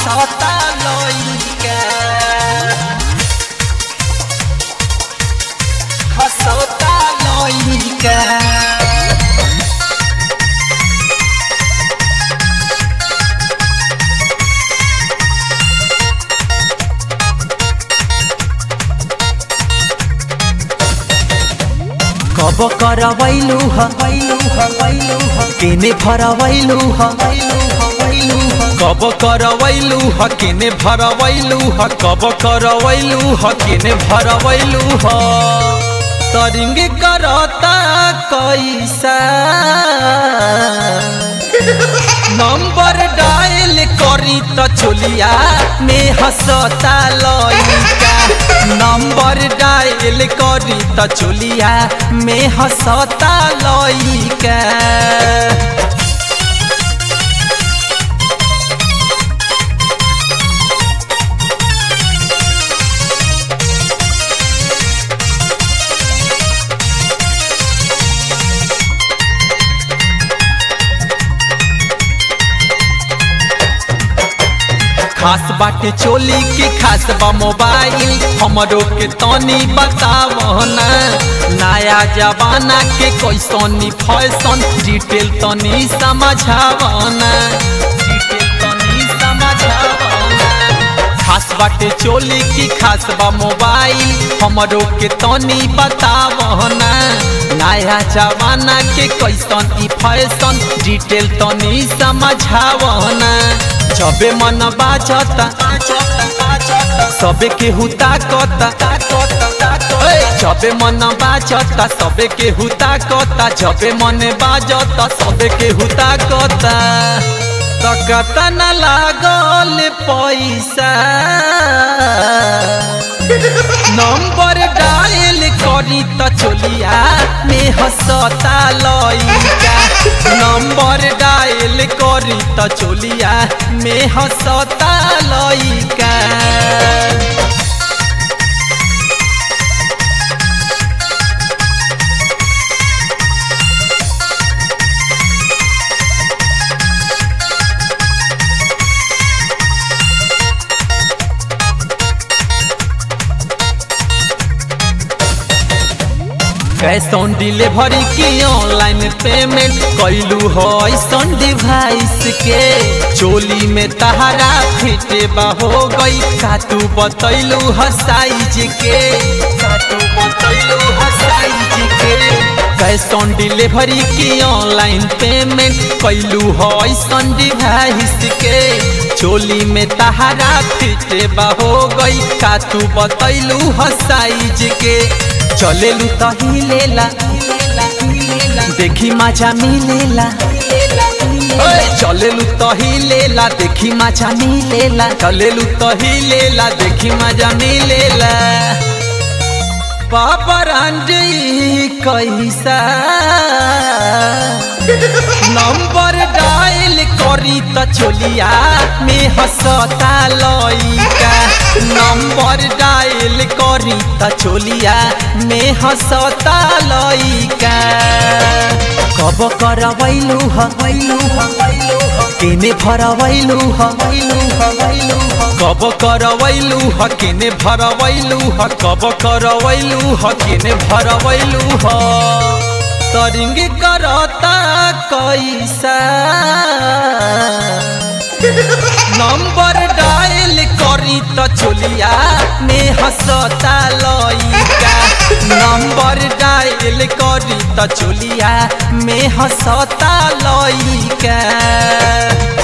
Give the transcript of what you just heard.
हंसता लइका हंसता लइका कब करवैलू ह वैलू ह वैलू ह केने भरवैलू ह वैलू ह वैलू ह कब करवैलू ह केने भरवैलू ह कब करवैलू ह केने भरवैलू ह तरिंग करता कैसा नंबर डायल करी त चोलिया में हंसता लइका नंबर डायल करी त चोलिया में हंसता लइका खास बाटे चोली की खास बा मोबाइल हमरो के तनी बतावना नया जमाना के कैसनी फैशन डिटेल तनी समझावना डिटेल तनी समझावना खास बाटे चोली की खास बा मोबाइल हमरो के तनी बतावना नया जमाना के कैसन ई फैशन डिटेल तनी समझावना जबे मन बाजता सबे के हुता कता जबे मन बाजता सबे के हुता कता जबे मन बाजता सबे के हुता कता तकता न लागल पैसा नंबर डायल करी त चोलिया में हंसता लइका नंबर डायल करी त चोलिया में हंसता लइका कैश ऑन डिलीवरी की ऑनलाइन पेमेंट कैलू हो ऐसन डिवाइस के चोली में तहरा फिटे हो गई का तू बतैलू ह साइज के का तू बतैलू ह साइज के कैश ऑन डिलीवरी की ऑनलाइन पेमेंट कैलू हो ऐसन डिवाइस के चोली में तहरा फिटे हो गई का तू बतैलू ह साइज के चलेलू त हिलेला देखी मजा मिलेला चलेलू त हिलेला देखी मजा मिलेला चलेलू त हिलेला देखी मजा मिलेला बाबा रांझी कैसा नंबर डायल करी त चोलिया में हंसता लइका नंबर डायल करी त चोलिया में हंसता लइका कब करवैलू ह वैलू ह वैलू ह केने भरवैलू ह वैलू ह वैलू ह कब करवैलू ह केने भरवैलू ह कब करवैलू ह केने भरवैलू ह तरिंग करता कैसा नंबर डायल करी त चोलिया में हंसता लइका नंबर डायल करी त चोलिया में हंसता लइका